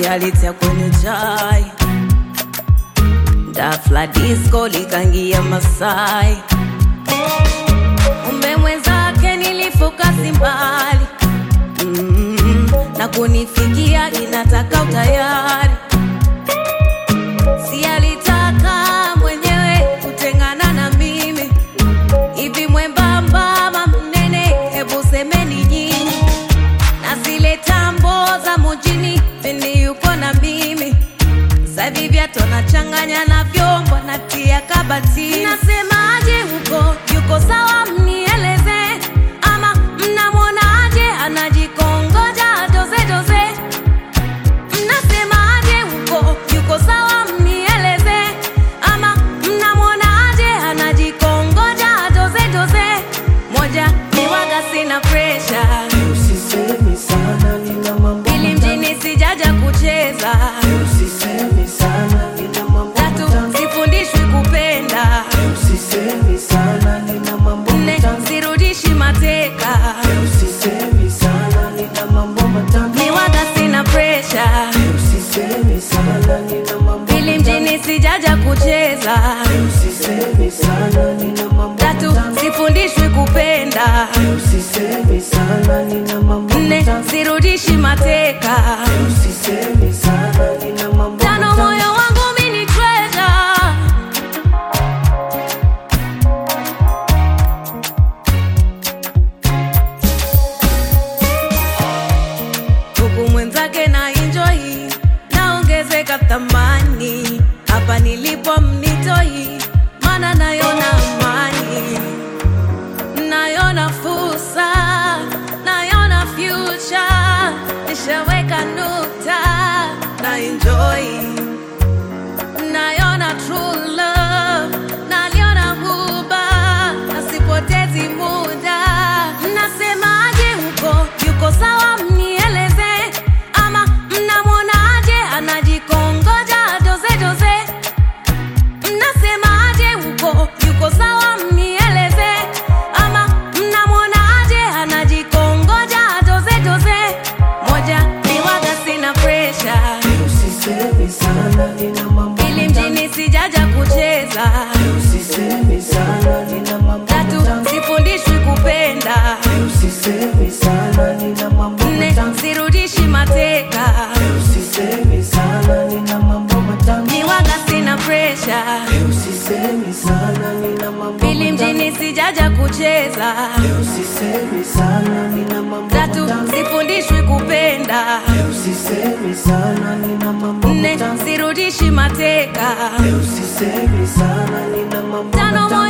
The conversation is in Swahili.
alitia kwenye chai dafla disco likangia Masai, umbe mwenzake nilifuka simbali mm, na kunifikia inataka utayari, si alitaka mwenyewe kutengana na mimi hivi mwembamba ama mnene, hebu semeni nyinyi, na zile tambo za mujini pindi yuko na mimi sasa hivi viatu anachanganya na vyombo natia kabati. Nasemaje huko, yuko sawa? Mnieleze ama mnamwonaje anajikongoja doze doze? Mnasemaje huko, yuko sawa? Mnieleze ama mnamwonaje anajikongoja doze doze? Moja ni waga, sina pressure Usisemi sana nina mambo ili mjini sijaja kucheza Usisemi sana nina mambo tatu matamu sifundishwi kupenda Usisemi sana nina mambo nne matamu sirudishi mateka Usisemi sana nina mambo matamu ni waga sina presha Usisemi sana nina mambo ili mjini sijaja kucheza Usisemi sana nina mambo tatu matamu sifundishwi kupenda Usisemi sana nina mambo nne matamu sirudishi mateka Usisemi sana nina mambo tano matamu moyo wangu mini treasure huku mwenzake na enjoy naongezeka thamani hapa nilipo mnitoi mana nayona amani nayona fursa nayona future nishaweka nukta na enjoy nayona true love naliona huba nasipotezi muda mnasemaje huko yuko sawa mnieleze ama mnamwonaje anajikongoja doze doze mnasemaje huko yuko sawa mnieleze ama mnamwonaje anajikongoja doze doze moja ni waga sina presha Usisemi sana nina mambo ili matamu mjini sijaja kucheza Usisemi sana nina mambo tatu matamu sifundishwi kupenda Usisemi sana nina mambo nne matamu sirudishi mateka Usisemi sana nina mambo matamu ni waga sina presha Usisemi sana nina mambo ili matamu mjini sijaja kucheza Usisemi sana nina mambo tatu matamu sifundishwi kupenda Usisemi sana nina mambo nne matamu sirudishi mateka Usisemi sana nina mambo tano matamu